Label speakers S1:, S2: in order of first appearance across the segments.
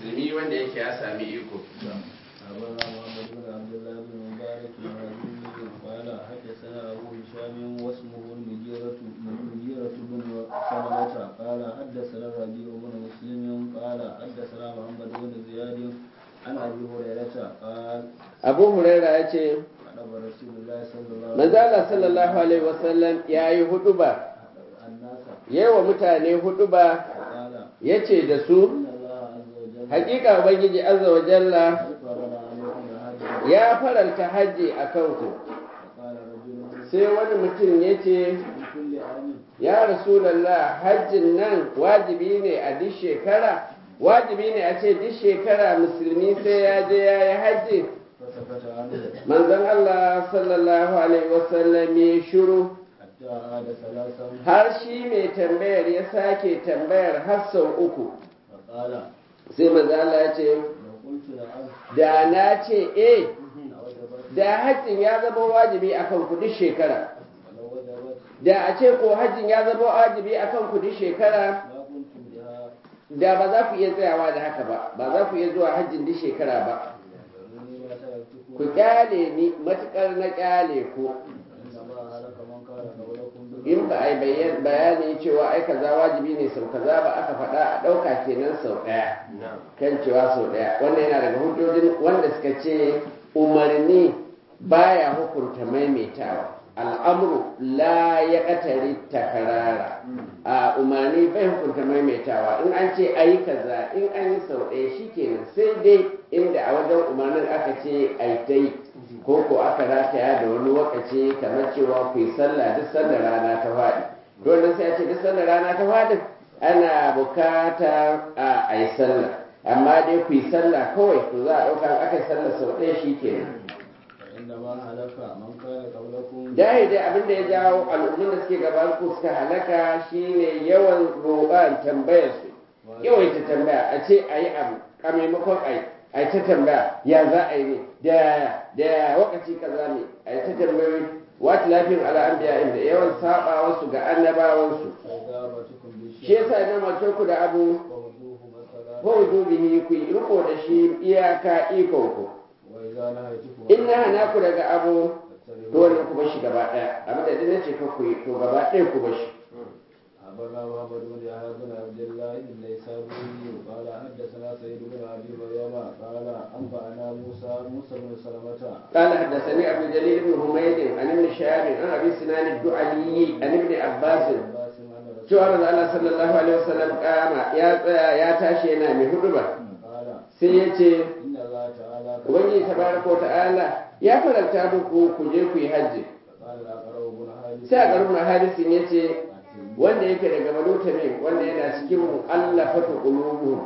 S1: musulmi wanda yake ya sami iko
S2: أخبرنا محمد بن عبد الله بن مبارك الهاشمي قال حدثنا أبو هشام واسمه المجيرة المجيرة بن سلمة قال حدثنا الربيع بن مسلم قال حدثنا محمد بن زياد عن أبي هريرة قال
S1: abu huraira ya ce
S2: أدب رسول الله صلى الله عليه
S1: manzala sallallahu alaihi wasallam ya yi huduba
S2: الناس
S1: yawa mutane huduba
S2: قال
S1: ya ce da su
S2: إن الله عز وجل
S1: hakika ubangiji azza wa jalla
S2: فرض عليكم الحج
S1: ya faranta hajji a kanku
S2: فقال رجل
S1: sai wani mutum ya ce
S2: في كل عام
S1: ya rasulallah hajjin nan wajibi ne a duk shekara wajibi ne a ce duk shekara musulmi sai ya je ya yi hajji
S2: فسكت عنه
S1: manzon Allah sallallahu alaihi wasallam ya shiru
S2: حتى عاد ثلاثا
S1: har shi mai tambayar ya sake tambayar har sau uku
S2: فقال
S1: sai manzon Allah ya ce
S2: لو قلت نعم
S1: da na ce eh
S2: لوجبت
S1: da hajjin ya zama wajibi akan ku duk shekara
S2: ولو وجبت
S1: da a ce ko hajjin ya zama wajibi akan ku duk shekara
S2: ما كنتم بها
S1: da ba za ku iya tsayawa da haka ba ba za ku iya zuwa hajjin duk shekara ba
S2: ذروني ما تركتكم
S1: ku kyale ni matukar na kyale ku
S2: إنما هلك من كان قبلكم
S1: in ba a yi bayyan- bayani cewa ai kaza wajibi ne sau kaza ba aka faɗa a ɗauka kenan sau ɗaya kan cewa sau ɗaya wannan yana daga hujjojin wanda suka ce umarni baya hukunta maimaitawa al'amru la ya ƙatari takarara a umarni bai hukunta maimaitawa in an ce ayi kaza in an yi sau ɗaya shi kenan sai dai inda a wajen umarnin aka ce ai ta yi ko ko aka rataya da wani wakaci kamar cewa ku yi sallah duk sallar rana ta faɗi dole sai a ce duk sallar rana ta faɗi ana bukata a yi sallah amma dai ku yi sallah kawai to za a ɗauka in aka yi sallah sau ɗaya shi kenan
S2: إنما هلك من كان قبلكم
S1: dai dai abin da ya jawo al'ummin da suke gaban ku suka halaka shine yawan roƙan tambayar su yawaita tambaya a ce a yi abu a maimakon a yi a yi ta tambaya ya za a yi ne da da wakaci kaza ne a yi ta tambayoyi wata lafiyar al'ambiya inda yawan saba wasu ga annabawansu
S2: فإجابتكم
S1: shi
S2: بالشيء
S1: yasa na mace ku da abu
S2: ووجوه مثلا
S1: ko bihi ku yi riko da shi iyaka ikon ku
S2: وإذا نهيتكم
S1: in na hana ku daga abu to
S2: فاتبعوا
S1: wannan ku bashi gaba ɗaya abin da duk na ce ka ku yi to gaba ɗaya ku bashi
S2: أخبرنا محمد بن يحيى بن عبد الله النيسابوري قال حدثنا سيد بن أبي مريم قال أنبأنا موسى موسى بن سلمة
S1: قال حدثني عبد الجليل بن حميد عن ابن شهاب عن ابي سنان الدعلي عن ابن عباس
S2: عباس عن رسول
S1: cewa manzo Allah sallallahu alaihi wasallam kama ya tsaya ya tashi yana mai huduba
S2: قال
S1: sai ya ce
S2: إن الله تعالى
S1: ubangiji tabaraka wa ta'ala ya faranta muku ku je ku yi hajji
S2: قال الأقرب بن حارث
S1: sai a garin hadisin ya ce wanda yake daga banu tamim wanda yana cikin mu'allafatu qulubuhum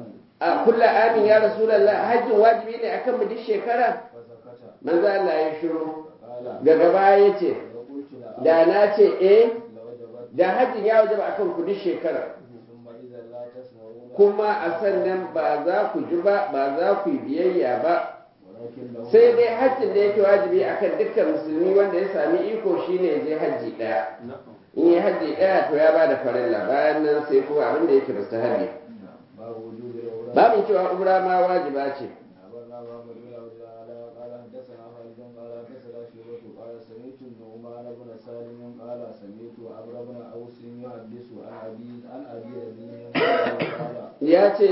S1: a kullu amin ya rasulullah hajjin wajibi ne akan mu duk shekara
S2: فسكت
S1: manzo Allah ya shiru
S2: قال
S1: daga baya ya ce
S2: لو قلت نعم
S1: da na ce eh
S2: لوجبت
S1: da hajjin ya wajaba akan ku duk shekara
S2: ثم إذا لا تسمعون
S1: kuma a sannan ba za ku ji ba ba za ku yi biyayya ba
S2: ولكن لو
S1: sai dai hajjin da yake wajibi akan dukkan musulmi wanda ya sami iko shine ya je hajji ɗaya in yi hajji ɗaya to ya bada farilla bayan nan sai kuma abin da yake mustahabi
S2: باب وجوب العمرة
S1: babin cewa umra ma wajiba ce
S2: أخبرنا محمد بن عبد الله قال حدثنا خالد قال حدثنا شعبة قال سمعت النعمان بن سالم قال سمعت عمرو بن أوس يحدث عن أبي عن أبي رزين قال
S1: ya ce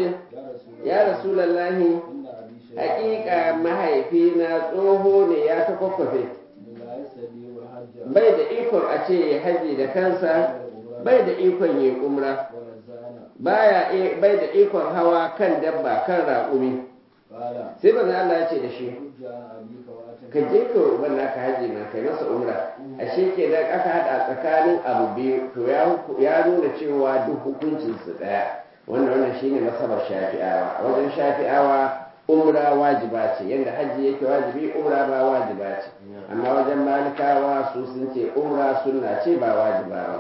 S2: يا رسول الله
S1: ya rasulallahi
S2: إن أبي شيخ
S1: haƙiƙa mahaifina tsoho ne ya ta kwakwafe
S2: لا يستطيع الحج
S1: bai da ikon a ce ya haji da kansa bai da ikon yi umra
S2: ونزعنا
S1: baya i- bai da ikon hawa kan dabba kan raƙumi
S2: قال
S1: sai manzo Allah ya ce da shi
S2: حج عن أبيك وأتم
S1: ka je ka uban naka haji ma kai masa umra ashe ke da aka hada tsakanin abu biyu to ya huku- ya nuna cewa duk hukuncin su daya wannan wannan shine masabar shafi'awa a wajen shafi'awa umra wajiba ce yanda haji yake wajibi umra ba wajiba ce amma wajen malikawa su sun ce umra sunna ce ba wajiba ba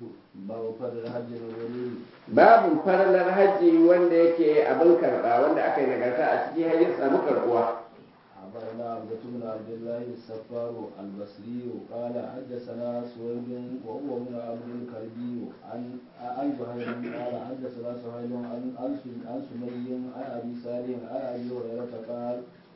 S2: باب فرض الحج والولي
S1: babin farlar haji wanda yake abin karba wanda aka yi nagarta a cikin hajji samu karbuwa
S2: أخبرنا عبدة بن عبد الله السفار البصري قال حدثنا سويد وهو ابن عبد الكلبي عن عن زهير قال حدثنا سهيل عن عن سم- عن سمي عن أبي سالم عن أبي هريرة قال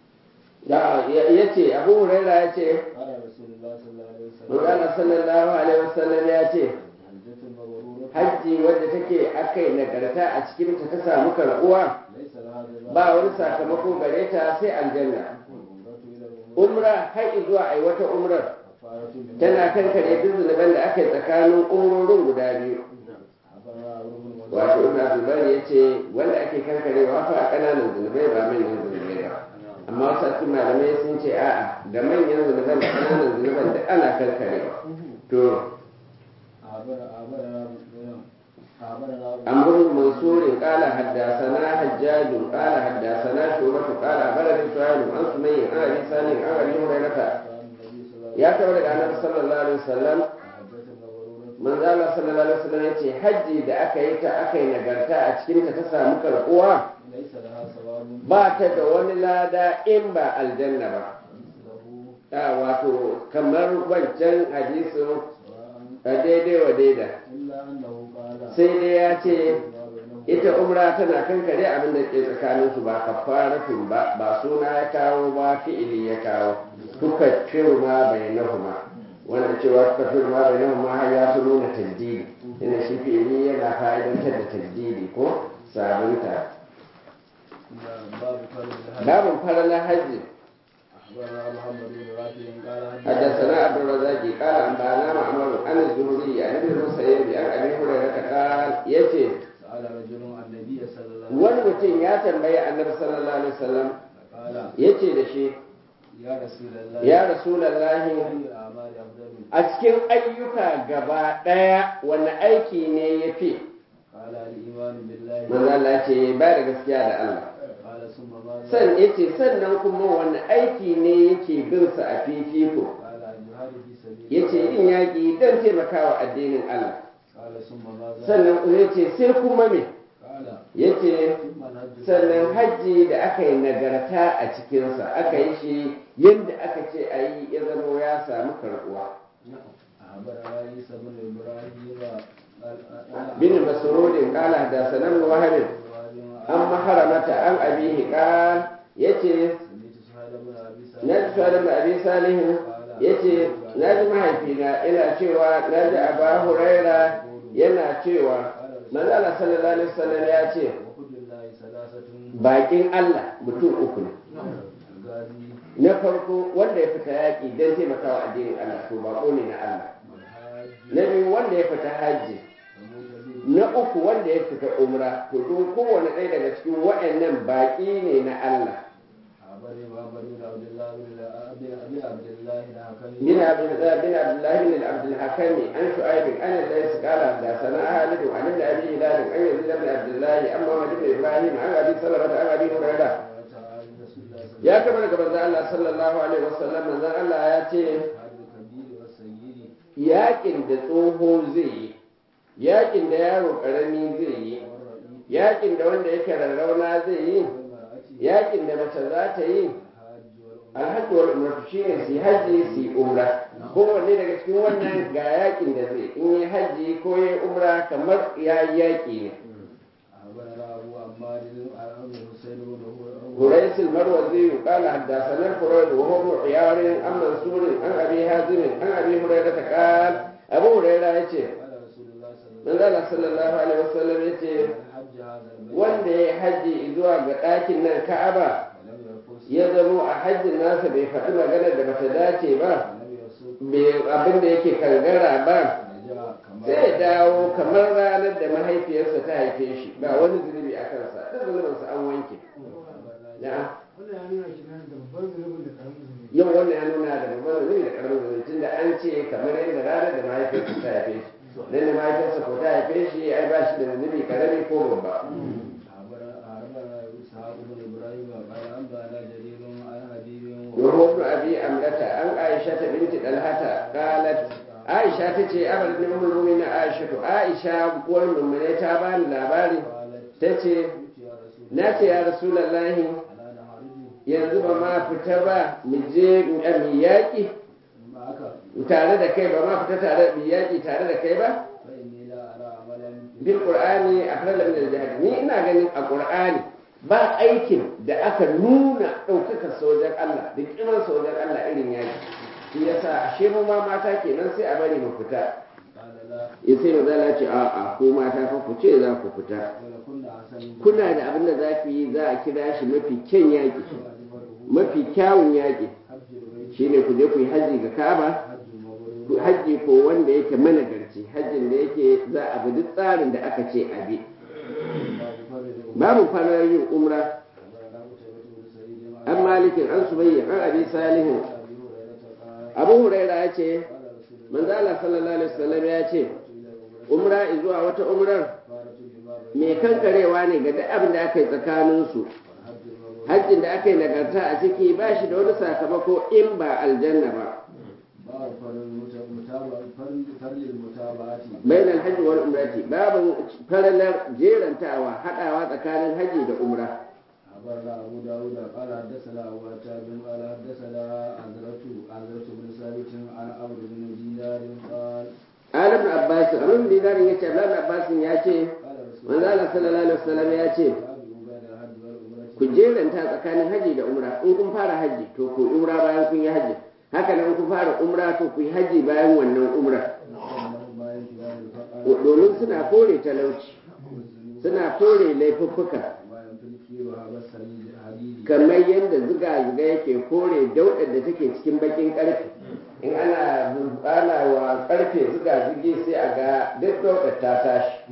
S1: ya ce abu huraira ya ce
S2: قال رسول الله صلى الله عليه وسلم
S1: Magana sallallahu alaihi wasallam ya ce
S2: حجة مبرورة
S1: hajji wadda take akai nagarta a cikin ta ta samu karbuwa
S2: ليس لها جزاء
S1: ba wani sakamako gare ta sai aljanna
S2: والعمرة إلى العمرة
S1: umra har zuwa ai wata umrar
S2: كفارة من
S1: tana kankare duk zunuban da aka yi tsakanin umrorin guda biyu
S2: أخبرنا عمرو بن مسعود
S1: wato ibn abdulbar ya ce wanda ake kankarewa fa kananan zunubai ba manyan zunubai ba amma wasu cikin malamai sun ce a'a da manyan zunuban da kananan zunuban da ana kankarewa to
S2: أخبر- أخبرنا أخبرنا
S1: عمرو بن منصور قال حدثنا حجاج قال حدثنا شعبة قال أخبرني سهيل عن سمي عن أبي سالم عن أبي هريرة
S2: النبي صلى الله عليه
S1: يا تولد النبي صلى الله عليه وسلم
S2: حجة مبرورة
S1: manzo Allah sallallahu alaihi wasallam yace haji da aka yi ta aka yi nagarta a cikin ta ta samu karbuwa
S2: ليس لها ثواب
S1: ba ta da wani lada in ba aljanna ba
S2: مثله
S1: a wato kamar wancan hadisin
S2: سواء
S1: a daidai wa daida
S2: إلا أنه قال
S1: sai dai ya ce
S2: ما بينه
S1: ita umra tana kankare abin da ke tsakanin su ba kafaratun ba ba suna ya kawo ba fi'ili ya kawo tuka firma bainahuma wanda cewa tuka firma bainahuma har ya fi nuna tajdidi inda shi fi'ili yana fa'idantar da tajdidi ko sabunta
S2: باب فرض الحج
S1: babin faralar hajji
S2: أخبرنا محمد بن رافع قال
S1: حدثنا عبد الرزاق قال أنبأنا معمر عن الزهري عن ابن المسيب عن أبي هريرة قال يتي
S2: سأل رجل عن النبي صلى الله عليه
S1: wani
S2: وسلم
S1: mutum ya tambayi annabi sallallahu alaihi wasallam
S2: قال
S1: yace da shi
S2: يا رسول الله
S1: ya rasulallahi
S2: أي الأعمال أفضل
S1: a cikin ayyuka gaba ɗaya wani aiki ne ya fi
S2: قال الإيمان بالله
S1: manzo Allah ce ba da gaskiya da Allah
S2: قال ثم ماذا
S1: san yace sannan kuma wani aiki ne yake bin sa a fifiko
S2: قال الجهاد في سبيل
S1: yace
S2: الله
S1: yin yaƙi don taimakawa addinin Allah
S2: قال ثم ماذا
S1: sannan kuma yace sai kuma me
S2: قال
S1: yace
S2: ثم الحج
S1: sannan hajji da aka yi nagarta a cikinsa aka yi shi yadda aka ce a yi ya zama ya samu karɓuwa
S2: أخبرنا عيسى بن إبراهيم
S1: bin masrudin qala da sanan wahabin an maharamata an abihi qal yace na ji suwadan da abi salihin yace na ji mahaifina ina cewa na ji aba huraira yana cewa manzala sallallahu alaihi wasallam ya ce bakin Allah mutum uku ne na farko wanda ya fita yaƙi don taimakawa addinin Allah to bako ne na Allah na biyu wanda ya fita hajji na uku wanda ya fita umra to duk kowane ɗaya daga cikin waɗannan baƙi ne na Allah bin abdullah bin abdullah bin abdul hakami an shu'aib an lays qala da sana halid an ibn abi hilal an yazid ibn abdullah an muhammad ibn ibrahim an abi salama an abi hurairah ya kama daga manzon Allah sallallahu alaihi wasallam manzon Allah ya ce yakin da tsoho zai yi yakin da yaro karami zai yi yakin da wanda yake rarrauna zai yi yakin da mace za ta yi alhaji wal umratu shine su haji su yi umra kowanne daga cikin wannan ga yakin da zai in yi haji ko ya umra kamar ya yi yaki ne هريس المروزي قال حدثنا الفريد وهو ابن عيار عن منصور عن ابي هازم عن ابي هريره قال ابو هريره يتي من الله صلى الله عليه وسلم يتي wanda ya haji zuwa ga ɗakin nan ka'aba ya zamo a hajjin nasa bai faɗi maganar da bata dace ba abin da yake kangara ba zai dawo kamar ranar da mahaifiyarsa ta haife shi ba wani zunubi a kansa da zunubinsa an wanke yau wannan ya nuna da babban zunubi da karamin zunubi tun da an ce kamar yadda ranar da mahaifiyarsa ta haife shi dan da mahaifiyarsa ko ta haife shi ai ba shi da zunubi karami ko babba وهو ابن أبي أملة عن عائشة بنت طلحة قالت عائشة تتي أمر بن أم المؤمنين عائشة عائشة والمؤمنين تابان لاباري تتي ناتي يا رسول الله yanzu ba ma fita ba mu je mu yaƙi
S2: معك
S1: tare da kai ba ma fita tare mu yaƙi tare da kai ba
S2: فإني لا أرى عملا
S1: bil qur'ani afdal min al jihad ni ina ganin a qur'ani ba aikin da aka nuna ɗaukaka sojan Allah da kiman sojan Allah irin yaƙi shi yasa ashe mu ma mata kenan sai a bari mu fita
S2: قال لا
S1: ya sai mazala ce a a ko mata fa ku ce za ku fita
S2: ولكن أحسن
S1: kuna da abin da za ku yi za a kira shi mafi kyan yaƙi mafi kyawun yaƙi
S2: حج البيت
S1: shine ku je ku yi hajji ga Ka'aba
S2: حج المبرور
S1: ku hajji ko wanda yake managarci hajjin da yake za a bi duk tsarin da aka ce a bi
S2: باب
S1: babu
S2: فرد
S1: fara yin umra
S2: أخبرنا قتيبة بن سعيد
S1: an malikin an subayya an abi salihin
S2: أبي هريرة قال
S1: abu huraira ya ce
S2: قال رسول الله
S1: manzo Allah sallallahu alaihi wasallam ya ce
S2: إلى الأمرة
S1: umra zuwa wata umrar
S2: كفارة لما بين
S1: mai kankarewa ne ga duk abin da aka yi tsakaninsu
S2: والحج المبرور
S1: hajjin da aka yi nagarta a ciki ba shi da wani sakamako in ba aljanna ba
S2: باب فرد المتابعة فرد فرد المتابعة
S1: bayan alhaji wal umrati babu faralar jerantawa hadawa tsakanin haji da umra
S2: أخبرنا أبو داود قال حدثنا أبو عتاب قال حدثنا عذرة عذرة بن ثابت عن عمرو بن دينار قال
S1: alim na abbas amin dinarin ya ce abdullahi na abbas ya ce
S2: قال رسول
S1: manzo Allah sallallahu alaihi wasallam ya ce
S2: تابعوا بين الحج والعمرة
S1: ku jeranta tsakanin haji da umra in kun fara haji to ku yi umra bayan kun yi haji haka nan in kun fara umra to ku yi haji bayan wannan umra
S2: وأنهم ما ينفعون الفقر
S1: domin suna kore talauci
S2: والذنوب
S1: suna kore laifuffuka
S2: وما ينفي الكير وهذا السرير حديد
S1: kamar yadda ziga-ziga yake kore daudar da take cikin bakin karfe in ana ana wa karfe ziga-zigi sai a ga duk daudar ta tashi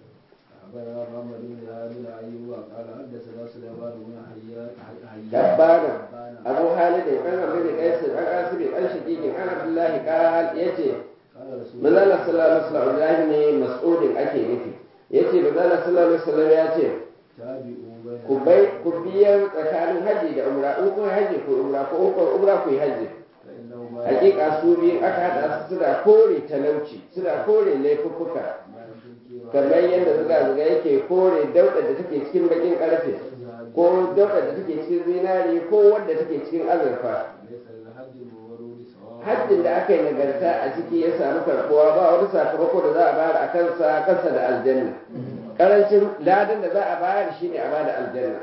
S2: أخبرنا محمد بن هادي أيوب قال حدثنا سليمان بن حيان
S1: dabbana abu halidin an abu da kaisin an asibi an shakikin an abdullahi kal yace
S2: قال رسول
S1: manzala sallallahu alaihi wasallam Abdullahi ne mas'udin ake nufi yace manzala sallallahu alaihi wasallam ya ce
S2: تابعوا بين
S1: ku bai ku biyar tsakanin haji da umra in kun haji ku umra ko in kun umra ku yi haji
S2: فإنه ما
S1: hakika su biyu aka hada su suna kore talauci suna kore laifuffuka
S2: ما ينفي الكير
S1: kamar yadda zuga-zuga yake kore daudar da take cikin bakin karfe ko daudar da take cikin zinari ko wadda take cikin azurfa
S2: ليس الحج المورود سواء
S1: hajjin da aka yi nagarta a ciki ya samu karbuwa ba wani sakamako da za a bayar a kansa kasa da aljanna karancin ladan da za a bayar shine a bada aljanna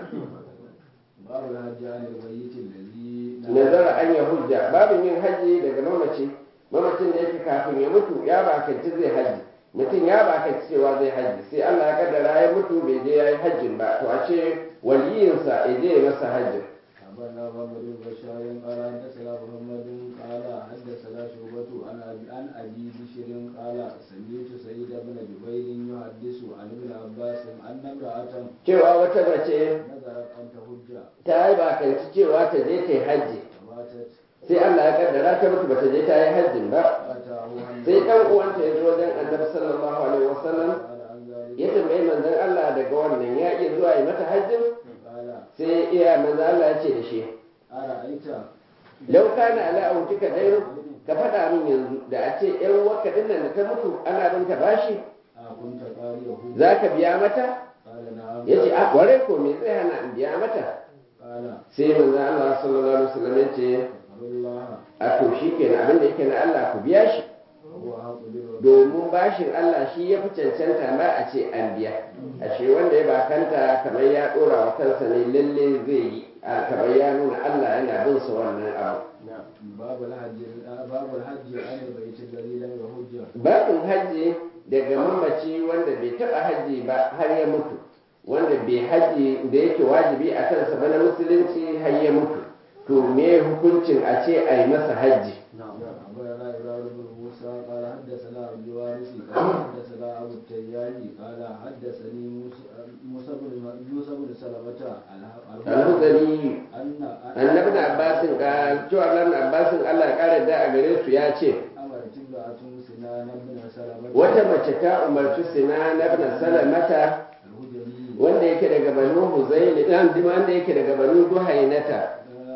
S2: باب الحج عن الميت الذي
S1: nazara an ya hujja babin yin hajji daga mamaci mamacin da yake kafin ya mutu ya bakanci zai hajji mutum ya bakanci cewa zai hajji sai Allah ya kaddara ya mutu bai je ya yi hajjin ba to a ce waliyinsa ya je ya masa hajjin
S2: أخبرنا محمد بن بشار قال حدثنا محمد قال حدثنا شعبة عن أبي عن أبي بشر قال سمعت سعيد بن جبير يحدث عن ابن عباس أن امرأة
S1: cewa wata mace
S2: نذرت أن تحج
S1: ta yi bakanci cewa ta je ta yi hajji
S2: فماتت
S1: sai Allah ya kaddara ta mutu bata je ta yi hajjin ba
S2: فأتاه
S1: sai dan uwanta ya zo wajen annabi sallallahu alaihi wasallam
S2: قال عن ذلك
S1: ya tambayi manzon Allah daga wannan ya iya zuwa yi mata hajjin
S2: قال
S1: sai iya manzon Allah ya ce da shi
S2: أرأيت
S1: lau kana ala autika dairu ka faɗa min yanzu da a ce ƴan wakka din nan da ta mutu ana bin ta bashi
S2: أكنت قارئه
S1: za ka biya mata
S2: قال نعم
S1: ya ce a kware ko me zai hana in biya mata
S2: قال
S1: sai manzon Allah sallallahu alaihi wasallam ya ce
S2: فقر الله
S1: a to shi kenan abin da yake na Allah ku biya shi
S2: وهو حق بالوفاء
S1: domin bashin Allah shi ya fi cancanta ma a ce an biya ashe wanda ya bakanta kamar ya dora wa kansa ne lalle zai yi a kamar ya nuna Allah yana bin sa wannan abu
S2: باب الحج باب الحج عن البيت الذي لم يحج
S1: babin hajji daga mamaci wanda bai taba hajji ba har ya mutu wanda bai hajji da yake wajibi a kansa ba na musulunci har ya mutu to me hukuncin a ce a yi masa hajji
S2: أخبرنا إبراهيم بن موسى قال حدثنا عبد الوارث قال حدثنا أبو التيامي قال حدثني موسى موسى بن موسى بن سلمة
S1: alhuzari
S2: أن
S1: annabi na abbasin ka cewa annabi na abbasin Allah ya kare da a gare su ya ce
S2: أمرت امرأة سنان بن سلمة
S1: wata mace ta umarci sinan ibn salamata
S2: الهجري
S1: wanda yake daga banu huzaili dan wanda yake daga banu duhainata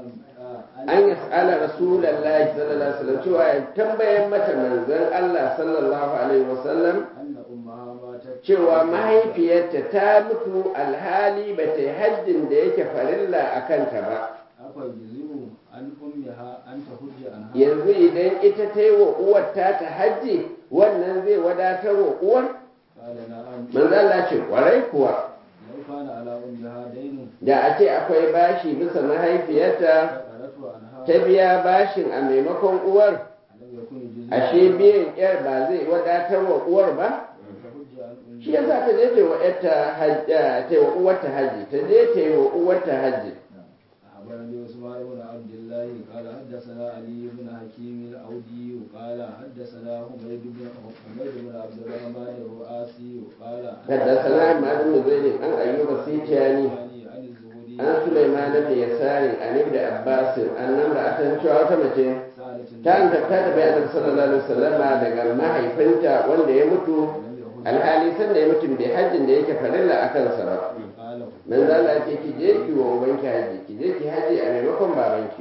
S1: an yas'ala rasulullahi sallallahu alaihi wasallam cewa ya tambayan mata manzon Allah sallallahu alaihi wasallam
S2: أن أمها ماتت
S1: cewa mahaifiyarta ta mutu alhali ba ta yi hajjin da yake farilla a kanta ba
S2: أفيجزئ عن أمها أن تحج عنها
S1: yanzu idan ita ta yi wa uwar ta ta hajji wannan zai wadatar wa uwar
S2: قال نعم
S1: manzo Allah ce kwarai kuwa
S2: لو كان على أمها دين
S1: da a ce akwai bashi bisa mahaifiyarta
S2: فقالته عنها
S1: ta biya bashin a maimakon uwar
S2: لم يكن يجزئ
S1: ashe biyan yar ba zai wadatar wa uwar ba
S2: تحج عن أمها
S1: shi yasa ta je ta yi wa yarta hajji ta yi wa uwarta hajji ta je ta yi wa uwarta hajji
S2: أخبرني عثمان بن عبد الله قال حدثنا علي بن حكيم الأودي قال حدثنا حميد بن حميد بن عبد الرحمن الرؤاسي قال
S1: حدثنا عماد بن زيد عن ايوب السيتياني
S2: عن الزهري
S1: an Sulaiman bin Yasarin an Ibn Abbas annan da atan cewa wata mace
S2: سألت
S1: ta anta ta tafi Annabi sallallahu alaihi wasallam daga mahaifinta wanda ya mutu alhali san da ya mutu bai hajjin da yake farilla a kansa ba
S2: قال
S1: manzo Allah ce ki je ki wa ubanki haji ki je ki haji a maimakon babanki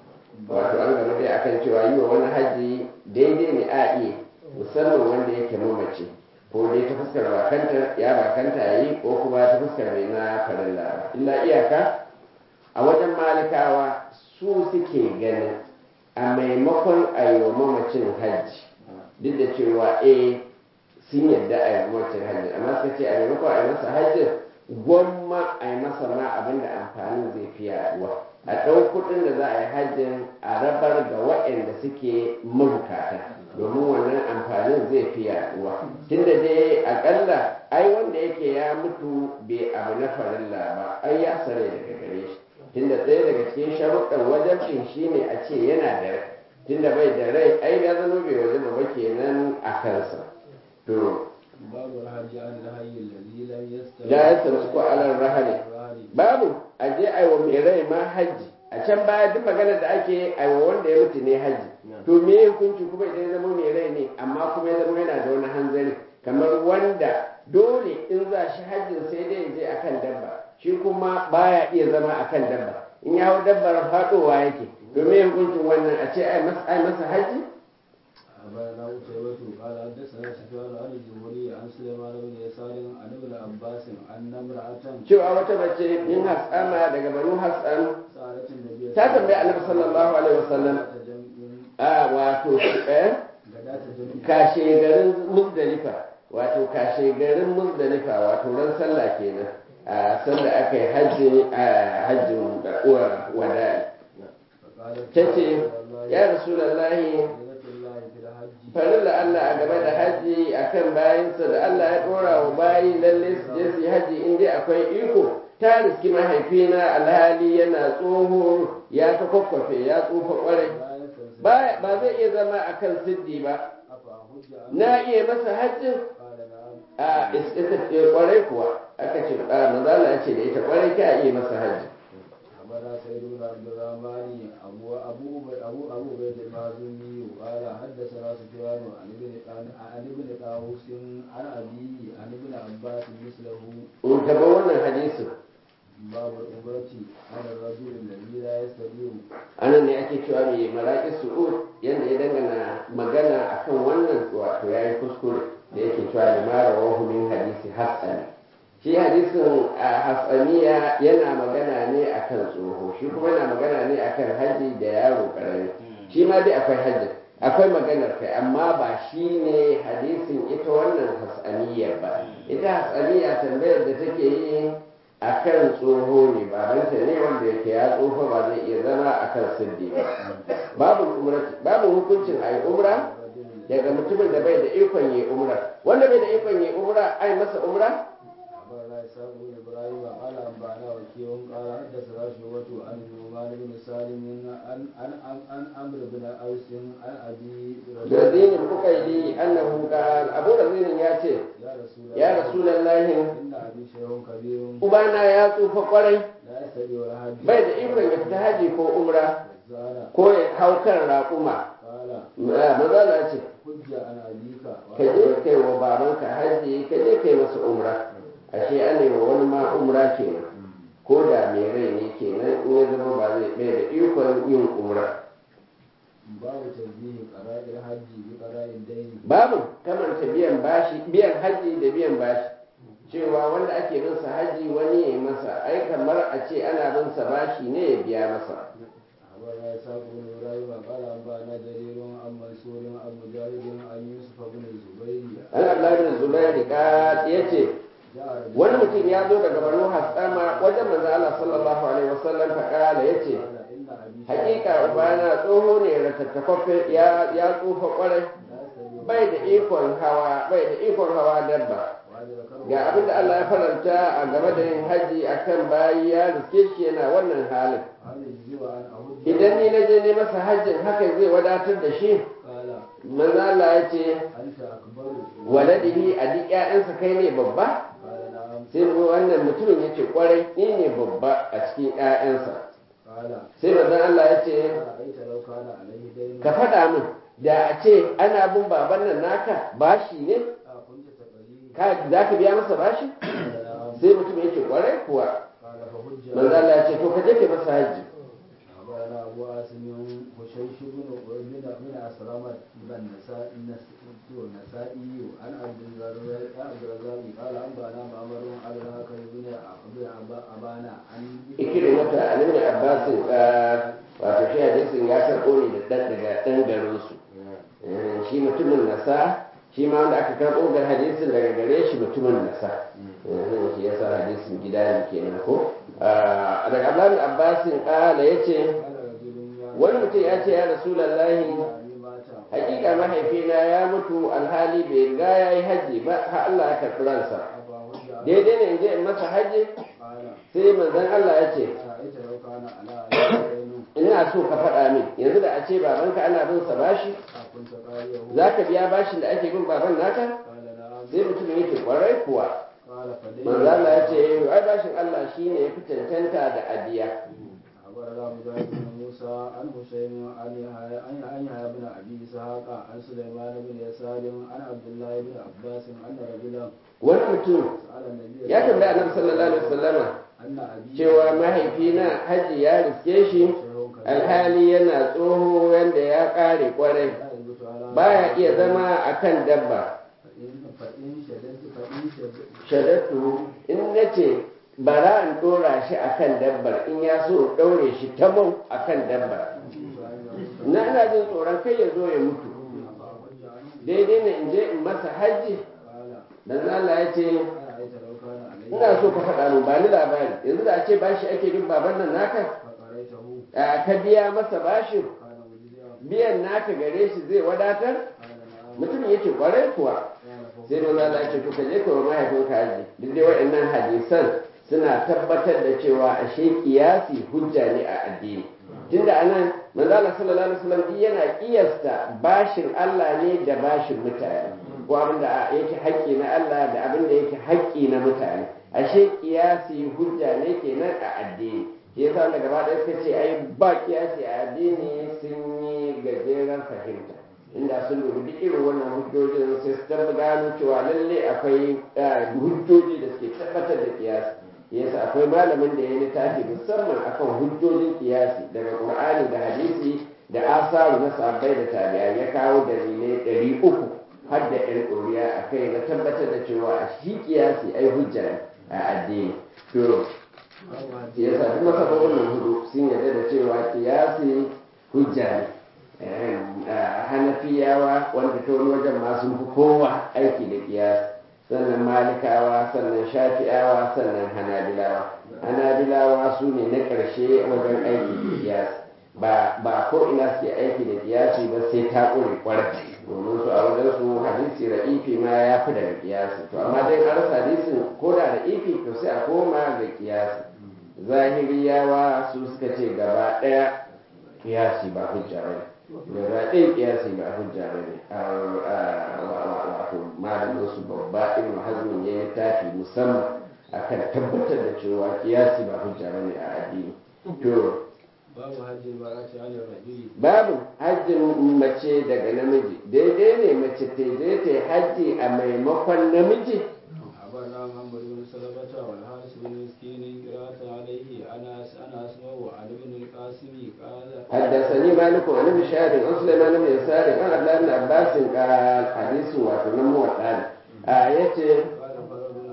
S1: wato an gama dai akan cewa yi wa wani haji daidai ne a iya musamman wanda yake mamace ko dai ta fuskar bakanta ya bakanta ya yi ko kuma ta fuskar mai na farilla ba illa iyaka a wajen malikawa su suke ganin a maimakon a yi wa mamacin hajji duk da cewa eh sun yadda a yi wa mamacin hajji amma suka ce a maimakon a yi masa hajjin gwamma a yi masa ma abin da amfanin zai fi yaduwa a ɗau kuɗin da za a yi hajjin a rabar ga waɗanda suke mabukata domin wannan amfanin zai fi yaduwa tunda dai akalla ai wanda yake ya mutu bai abu na farilla ba ai ya sare daga gare shi tunda ɗaya daga cikin sharuɗan wajabcin shine a ce yana da rai tunda bai da rai ai ya zama bai wajaba ba kenan a kansa to
S2: باب الحج عن الحي الذي لم يستوي
S1: لا يستمسك على الرهن babu a je aiwa mai rai ma hajji a can baya duk maganar da ake aiwa wanda ya mutu ne hajji to me hukunci kuma idan ya zama mai rai ne amma kuma ya zama yana da wani hanzari kamar wanda dole in za shi hajjin sai dai ya je akan dabba shi kuma baya iya zama akan dabba in ya hau dabbar faɗowa yake to me hukuncin wannan a ce ai masa ai masa hajji
S2: أخبرنا قتيبة قال حدثنا سفيان عن الزهري عن سليمان بن يسار عن ابن عباس أن امرأة
S1: cewa wata mace min hasama daga banu hasan
S2: سألت النبي
S1: ta tambayi annabi sallallahu alaihi wasallam a wato eh
S2: غداة جمع
S1: kashe garin muzdalifa wato kashe garin muzdalifa wato ran sallah kenan a sanda aka yi hajji a hajjin wada'i
S2: فقالت
S1: ta ce ya rasulallahi
S2: سنة الله في الحج
S1: farilla Allah a game da hajji akan bayansa da Allah ya dora wa bayi lalle su je su yi hajji in dai akwai iko ta riski mahaifina alhali yana tsoho ya ta kwakwafe ya tsufa kwarai
S2: لا يستنسخ
S1: ba ba zai iya zama akan siddi ba
S2: أفأحج عنه
S1: na iya masa hajjin
S2: قال نعم
S1: a ita ce kwarai kuwa aka ce a manzala ya ce da ita kwarai ka iya masa hajji
S2: أخبرنا سيد بن عبد الرحمن أبو أبو أبو أبو بيت المازني قال حدثنا سفيان عن ابن عن عن ابن طاووس عن أبيه عن ابن عباس مثله
S1: in ka bar wannan hadisin
S2: باب العمرة على الرجل الذي لا يستطيع
S1: anan ne ake cewa mai maraƙi su'ud yadda ya dangana magana akan wannan wato ya yi kuskure da yake cewa da mara wahu min hadisi hasani shi hadisin a hasaniya yana magana ne akan tsoho shi kuma yana magana ne akan haji da yaro karami shi ma dai akwai hajji akwai maganar kai amma ba shi ne hadisin ita wannan hasaniyar ba ita hasaniya tambayar da take yi akan tsoho ne babanta ne wanda yake ya tsofa ba zai iya zama akan siddi ba babu umrati babu hukuncin ayi umra daga mutumin da bai da ikon yi umra wanda bai da ikon yi umra ai masa umra
S2: أخبرنا إسحاق بن إبراهيم قال أنبأنا وكيع قال حدثنا شعبة عن النعمان بن سالم عن عن عن عن عمرو بن أوس عن أبي
S1: razinin bukaili annahu qal abu razinin ya ce
S2: يا رسول الله
S1: ya rasulullahi
S2: إن أبي شيخ كبير
S1: ubana ya tsufa kwarai
S2: لا يستطيع الحج
S1: bai da ikon ya fita haji ko umra
S2: زاد
S1: ko ya hau kan raƙuma
S2: قال
S1: maza na ce
S2: حج عن أبيك
S1: ka je kai wa babanka haji ka je kai masa umra ashe an yi wa wani ma umra kenan ko da mai rai ne kenan in ya zama ba zai bai da ikon yin umra
S2: باب تنزيه قراء الحج بقراء الدين
S1: babu kamanta biyan bashi biyan haji da biyan bashi cewa wanda ake bin sa haji wani ya yi masa ai kamar a ce ana bin sa bashi ne ya biya masa
S2: أخبرنا إسحاق بن إبراهيم قال أنبأنا جرير عن منصور عن مجاهد عن يوسف بن الزبير
S1: an abdullahi bin zubairi ka yace
S2: جاء رجل
S1: wani mutum ya zo daga banu hassama wajen manzo Allah sallallahu alaihi wasallam fa kala yace
S2: قال إن أبي
S1: hakika ubana tsoho ne ratattafaffe ya ya tsufa kwarai
S2: لا يستطيع
S1: bai da ikon hawa bai da ikon hawa dabba
S2: وهذا ذكره
S1: ga abinda Allah ya faranta a game da yin haji akan bayi ya riske shi yana wannan halin
S2: هل يجزي أن أهد
S1: idan ni na je ne masa hajjin hakan zai wadatar da shi
S2: قال
S1: manzo Allah ya ce
S2: أنت أكبر
S1: waladihi a duk ƴaƴansa kai ne babba
S2: قال نعم
S1: sai mu wannan mutumin ya ce kwarai ni ne babba a cikin ƴaƴansa
S2: قال
S1: sai manzo Allah ya ce
S2: أرأيت لو كان عليه دين
S1: ka faɗa min da a ce ana bin baban nan naka bashi ne
S2: كنت تقضيه
S1: ka za ka biya masa bashi
S2: قال نعم
S1: sai mutum ya ce kwarai kuwa
S2: قال فهج
S1: manzo Allah ya ce to ka je ka masa hajji
S2: أخبرنا أبو عاصم هشيش بن بن بن أسلم بن النسائي النسائي عن عبد الرزاق عبد الرزاق قال أنبأنا معمر على الهكم بن بن أبانا عن
S1: ikrimata an ibn abbas wato shi hadisin ya karɓo ne da ɗan daga ɗan garin su shi mutumin nasa shi ma wanda aka karɓo ga hadisin daga gare shi mutumin nasa shi ya sa hadisin gida ne kenan ko daga abdullahi abbasin ƙala ya ce
S2: قال رجل يا
S1: wani mutum ya ce ya rasulallahi
S2: أبي مات
S1: hakika mahaifina ya mutu alhali bai ga ya yi hajji ba har Allah ya karɓi ransa
S2: أبا هج
S1: daidai ne in je in masa hajji
S2: قال
S1: sai manzon Allah ya ce
S2: أرأيت لو كان على أبي دين
S1: ina so ka faɗa min yanzu da a ce babanka ana bin sa bashi
S2: أكنت قاريه
S1: za ka biya bashin da ake bin baban naka
S2: قال نعم
S1: sai mutum yake kwarai kuwa
S2: قال فدين
S1: manzo Allah ya ce ai bashin Allah shine ya fi cancanta da adiya
S2: أخبرنا مجاهد بن موسى عن هشيم عن يحيى عن عن يحيى بن أبي إسحاق عن سليمان بن يسار عن عبد الله بن عباس أن رجلا
S1: wani mutum
S2: سأل النبي
S1: ya tambaya annabi sallallahu alaihi wasallama
S2: أن أبي
S1: cewa mahaifina hajji ya riske shi alhali yana tsoho wanda ya ƙare kwarai
S2: لا يثبت على
S1: baya iya zama akan dabba
S2: فإن فإن شددت فإن شددت
S1: shadatu in nace bara in dora shi akan dabbar in ya so in daure shi tamau akan dabbar na ina jin tsoron kai ya zo ya mutu daidai ne in je in masa hajji
S2: قال
S1: dan Allah ya ce
S2: أرأيت لو كان عليه
S1: ina so ka faɗa min ba ni labari yanzu da a ce bashi ake bin baban nan naka
S2: فقريته
S1: a ka biya masa bashin
S2: قال مجزئا
S1: biyan naka gare shi zai wadatar
S2: قال نعم
S1: mutum yake kwarai kuwa
S2: قال
S1: sai don Allah ya ce to ka je ka wa mahaifinka haji duk dai waɗannan hadisan suna tabbatar da cewa ashe kiyasi hujja ne a addini tunda anan manzo Allah sallallahu alaihi wasallam duk yana kiyasta bashin Allah ne da bashin mutane ko abin da yake haƙƙi na Allah da abin da yake haƙƙi na mutane ashe kiyasi hujja ne kenan a addini shi yasa da gaba ɗaya suka ce ai ba kiyasi a addini sun yi gajeren fahimta inda sun dubi duk irin wannan hujjojin sai su tabba gano cewa lalle akwai eh, hujjoji da suke tabbatar da kiyasi yasa akwai malamin da ya yi littafi musamman akan hujjojin kiyasi daga qur'ani da hadisi da asaru na sahabbai da tabi'ai ya kawo dalilai ɗari uku har da ɗan ɗoriya a kai na tabbatar da cewa a shi kiyasi ai hujja ne a addini to yasa duk masababin nan hudu sun yarda da cewa kiyasi hujja ne Eh, ah, hanafiyawa wanda ta wani wajen ma sun fi kowa aiki da kiyasi sannan malikawa sannan shafi'awa sannan hanabilawa hanabilawa su ne na ƙarshe wajen aiki da kiyasi ba ba ko ina suke aiki da kiyasi ba sai ta ƙure ƙwarai domin su a wajen su hadisi ra'ifi ma ya fi daga kiyasi to amma dai an rasa hadisin ko da ra'ifi to sai a koma ga kiyasi zahiriyawa su suka ce gaba ɗaya kiyasi ba hujja ba ne gaba ɗaya kiyasi ba hujja ba ne wato malamin su babba ibn hazmin ya yi tafi musamman akan tabbatar da cewa kiyasi ba hujja ba ne a addini to
S2: babu hajji ba a ce alin rajuli
S1: babu hajjin mace daga namiji daidai ne mace ta je ta yi hajji a maimakon namiji
S2: أخبرنا محمد بن سلمة والحارث بن مسكين قراءة عليه أنا أنا أسمع عن ابن القاسم قال
S1: حدثني مالك عن ابن شهاب عن سليمان بن يسار عن عبد الله بن عباس قال حديث وتنم وقال آية
S2: قال فرد بن عباس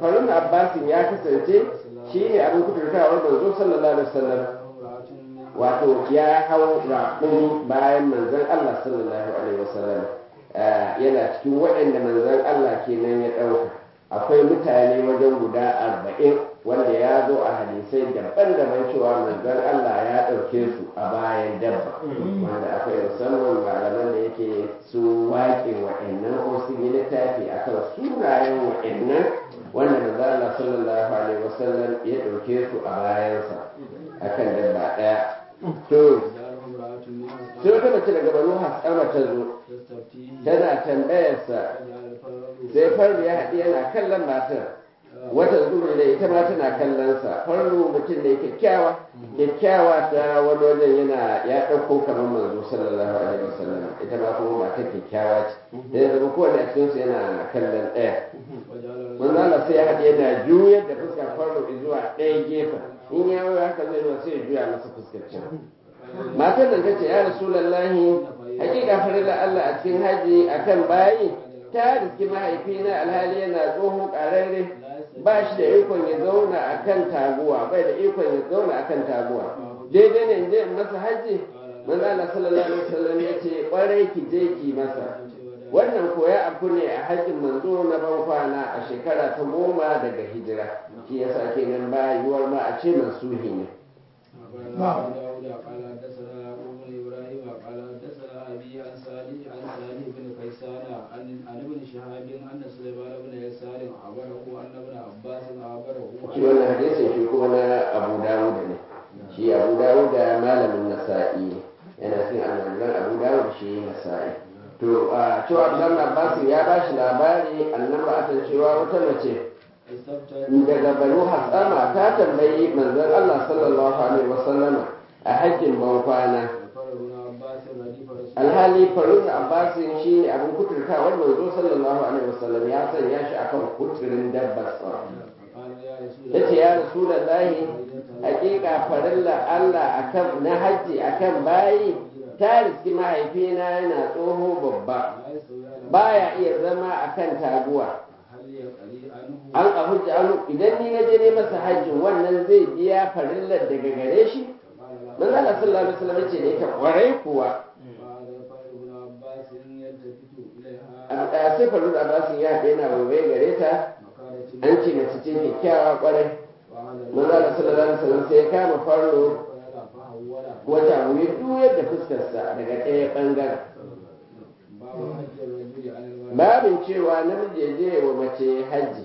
S1: farun abbasin ya kasance shine abin kudurtawar manzo sallallahu alaihi wasallam wato ya hau raƙumi bayan manzon Allah sallallahu alaihi wasallam yana cikin waɗanda manzon Allah kenan ya ɗauka akwai mutane wajen guda arba'in wanda ya zo a hadisai daban-daban cewa manzon Allah ya ɗauke su a bayan dabba wanda akwai musamman malaman da yake su waƙe wa'annan ko sun yi littafi akan sunayen wa'annan wanda manzon Allah sallallahu alaihi wasallam ya ɗauke su a bayansa akan dabba ɗaya to sai wata mace daga banu hasama ta zo tana tambayarsa sai farru ya haɗi yana kallon matar wata zuru da ita ma tana kallonsa farru mutum ne kyakkyawa kyakkyawa ta wani wajen yana ya ɗauko kamar manzo sallallahu alaihi wasallam ita ma kuma matar kyakkyawa ce da ya zama kowane a cikinsu yana kallon ɗaya manzo Allah sai ya haɗi yana juyar da fuskar farru zuwa ɗaya gefen in ya yi haka zai zuwa sai ya juya masa fuskar can matar da ta ce ya rasulallahi hakika farilla Allah a cikin haji akan bayi ta riski mahaifina alhali yana tsohon ƙararre ba shi da ikon ya zauna a kan taguwa bai da ikon ya zauna a kan taguwa daidai ne je masa haji manzo Allah sallallahu alaihi wasallam ya ce kwarai ki je ki masa wannan koya abu ne a hajjin manzo na ban kwana a shekara ta goma daga hijira shi yasa kenan ba yiwuwar ma a ce mansuhi ne
S2: قال حدثنا يعقوب بن ابراهيم قال حدثنا ابي عن صالح عن صالح بن كيسان عن عن ابن شهاب ان سليمان بن يسار عبره ان ابن عباس عبره
S1: shi wannan hadisin shi kuma na abu dawud ne shi abu dawud da malamin nasa'i ne yana cikin almajiran abu dawud shi nasa'i to a cewa abdullahi abbas ya ba shi labari annan ba a cewa wata mace daga banu hasama ta tambayi manzon allah sallallahu alaihi wasallama a hajjin ban kwana alhali farun abbasin shi ne abin kuturta wanda manzo sallallahu alaihi wasallam ya sanya shi akan kuturin dabbar sa ya ce ya rasulallahi hakika farilla allah akan na hajji akan bayi ta riski mahaifina yana tsoho babba baya iya zama akan taguwa an a hujja an idan ni na je ne masa hajjin wannan zai biya farillar daga gare shi manzo Allah sallallahu alaihi wasallam ce da yake kwarai kuwa a da sai faru da basin ya haɗe yana waiwai gare ta an ce mace ce kyakkyawa kwarai manzo Allah sallallahu alaihi wasallam sai ya kama farlo wata wuyi duyar da fuskarsa daga ɗaya ɓangaren babin cewa namiji ya je wa mace hajji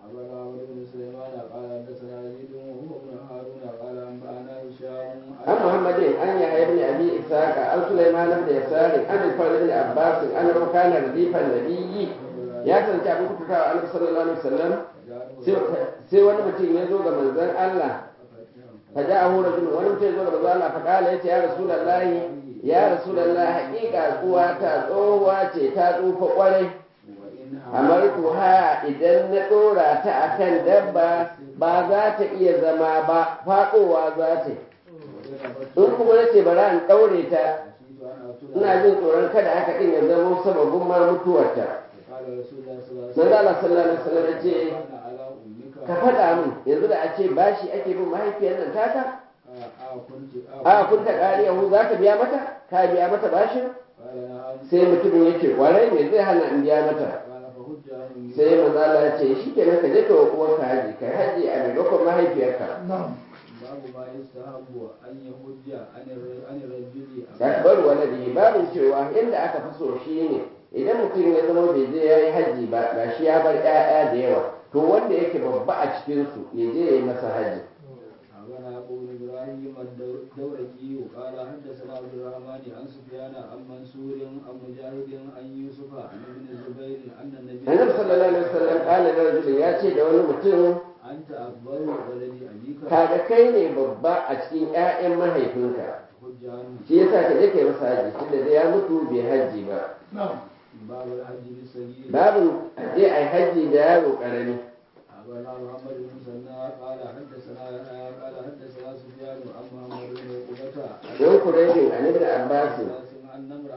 S1: عن محمد أن يحيى بن أبي إسحاق عن سليمان بن يسار عن الفضل بن عباس أنه كان رديف النبي ya kasance abin kututa a annabi sallallahu alaihi wasallam sai wani mutum ya zo ga manzon Allah fa ja hu rajul wani mutum ya zo ga manzon Allah fa kala yace ya rasulullahi ya rasulullahi haƙiƙa kuwa ta tsohuwa ce ta tsufa kwarai amarku ha idan na ɗora ta akan dabba ba za ta iya zama ba faɗowa za ta in kuma na ce bari an ɗaure ta ina jin tsoron kada haka ɗin ya zama sababin ma mutuwarta manzo Allah sallallahu alaihi wasallam ya ce ka faɗa min yanzu da a ce bashi ake bin mahaifiyar nan taka a kun ta ƙariyahu za ka biya mata ka biya mata bashin sai mutumin ya ce kwarai me zai hana in biya mata sai manzo Allah ya ce shi kenan ka je ka wa uwarka haji kai haji a maimakon mahaifiyarka
S2: babu ma yustahabu an yahujja an rajuli
S1: akbar waladi babin cewa inda aka fi so shi ne idan mutum ya zama bai je ya yi hajji ba ga shi ya bar 'ya'ya da yawa to wanda yake babba a cikinsu ya je ya yi masa hajji
S2: أخبرنا أبو بن إبراهيم الدورقي قال حدثنا عبد الرحمن عن سفيان عن منصور عن مجاهد عن يوسف عن ابن الزبير أن النبي
S1: annabi sallallahu alaihi wasallam kala da rajulin ya ce da wani mutum
S2: أنت أكبر ولد أبيك
S1: kaga kai ne babba a cikin 'ya'yan mahaifinka
S2: حج عنه
S1: shi yasa ka je kai masa hajji tunda da ya mutu bai hajji ba
S2: باب الحج بالسبيل
S1: babu je ai hajji da yaro karami
S2: أخبرنا محمد بن مسنى قال حدثنا يحيى قال حدثنا سفيان عن محمد بن عقبة
S1: don kuraibin an ibn abbas
S2: أن امرأة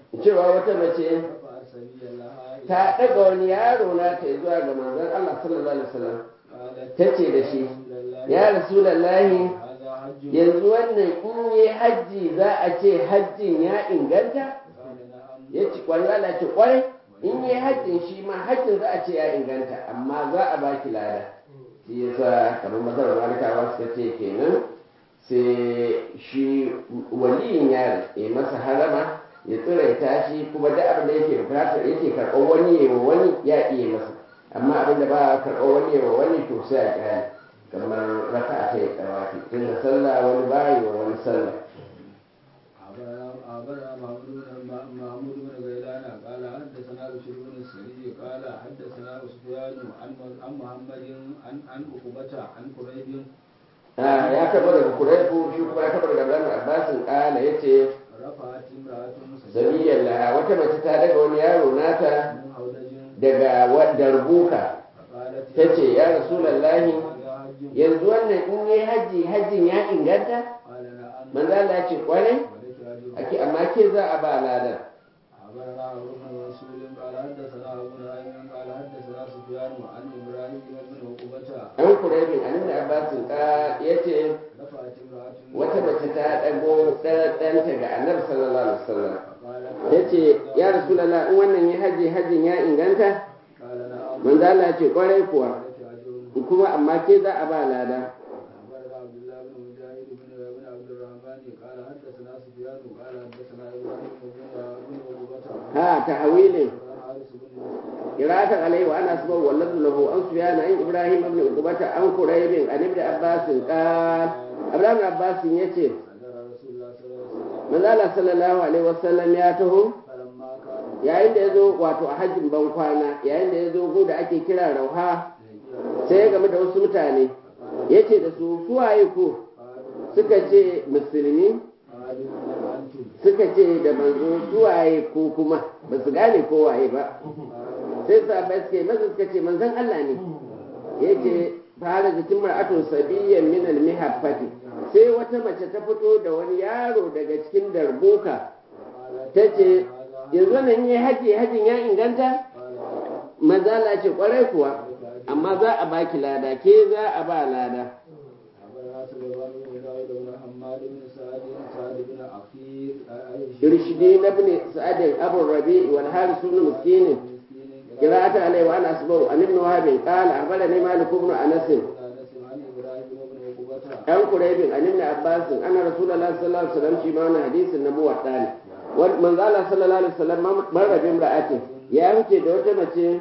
S1: cewa wata mace
S2: رفعت سبيا لها إلى
S1: ta ɗaga wani yaro na ta zuwa ga manzon Allah sallallahu alaihi wasallam
S2: قالت
S1: ta ce da shi
S2: رسول الله
S1: ya rasulallahi
S2: هذا حج
S1: yanzu wannan in yi hajji za a ce hajjin ya inganta
S2: قال نعم
S1: ya ci kwarai Allah ce kwarai in yi hajjin shi ma hajjin za a ce ya inganta amma za a baki lada shi yasa kamar masarar malikawa suka ce kenan sai shi waliyin yaron ya masa harama ya tsiraita shi kuma da abin da yake bukatar yake karɓar wani ya wa wani ya iya masa amma abin da ba a karɓar wani ya wa wani to sai a kyale kamar raka a kai tsawafi tun da sallah wani bayi wa wani sallah
S2: أخبرنا محمود بن محمود بن غيلان قال حدثنا بشير بن السري قال حدثنا سفيان عن عن محمد عن عن عقبة عن قريب
S1: Ah, ya karɓo daga kuraifu shi kuma ya karɓo daga Ibrahim Abbasin ƙala ya ce
S2: رفعت امرأة
S1: sabiyar laha wata mace ta daga wani yaro nata
S2: من هودج
S1: daga wadda rubuka
S2: فقالت
S1: ta ce ya rasulallahi
S2: هذا حج
S1: yanzu wannan in yi hajji hajjin ya inganta
S2: قال نعم
S1: manzo Allah ya ce kwarai
S2: ولك أجر
S1: ake amma ke za a ba ladan
S2: أخبرنا عمرو بن رسول قال حدثنا أبو نعيم قال حدثنا سفيان عن إبراهيم بن عقبة
S1: an kuraibin an ibn Abbasin ƙala ya ce
S2: رفعت امرأة
S1: wata mace ta ɗago ɗanta ga annabi sallallahu alaihi wasallam
S2: فقالت
S1: ta ce ya rasulallah in wannan yi hajji hajjin ya inganta
S2: قال نعم
S1: manzo Allah ya ce kwarai kuwa
S2: ولك أجر
S1: kuma amma ke za a ba lada
S2: أخبرنا عبد الله بن مجاهد بن بن عبد الرحمن قال حدثنا سفيان قال حدثنا إبراهيم بن بن عقبة
S1: ha ta hawilin
S2: حارس بن مسكين
S1: قراءة عليه وأنا أسمع واللفظ له عن سفيان عن إبراهيم بن عقبة عن قريب عن ابن عباس قال عبد بن عباس يتي
S2: حضر رسول الله صلى الله عليه وسلم
S1: من قال صلى الله عليه وسلم يا تهو
S2: فلما كان
S1: yayin da ya zo wato a hajjin ban kwana yayin da ya zo gu da ake kira rauha sai ya game da wasu mutane ya ce da su suwaye ku suka ce musulmi
S2: قالوا من أنتم
S1: suka ce da manzo suwaye ko kuma ba su gane ko waye ba sai sahabbai suka yi masa suka ce manzon Allah ne yace fara jikin mar'atun sabiyyan min al-mihaffati sai wata mace ta fito da wani yaro daga cikin darbuka ta ce yanzu nan yi haji hajin ya inganta mazala ce kwarai kuwa amma za a baki lada ke za a ba lada
S2: أخبرنا سليمان بن داود بن حماد بن سعد سعد بن عقيل
S1: irshidi na bin sa'adin abu rabi wal haris ibn miskin قراءة عليه وأنا أسمع عن ابن وهب قال أخبرني مالك بن أنس
S2: عن إبراهيم بن عقبة
S1: عن قريب عن ابن عباس أن رسول الله صلى الله عليه وسلم شيما حديث النبوة الثاني من قال صلى الله عليه وسلم مر بامرأته يا wuce da wata mace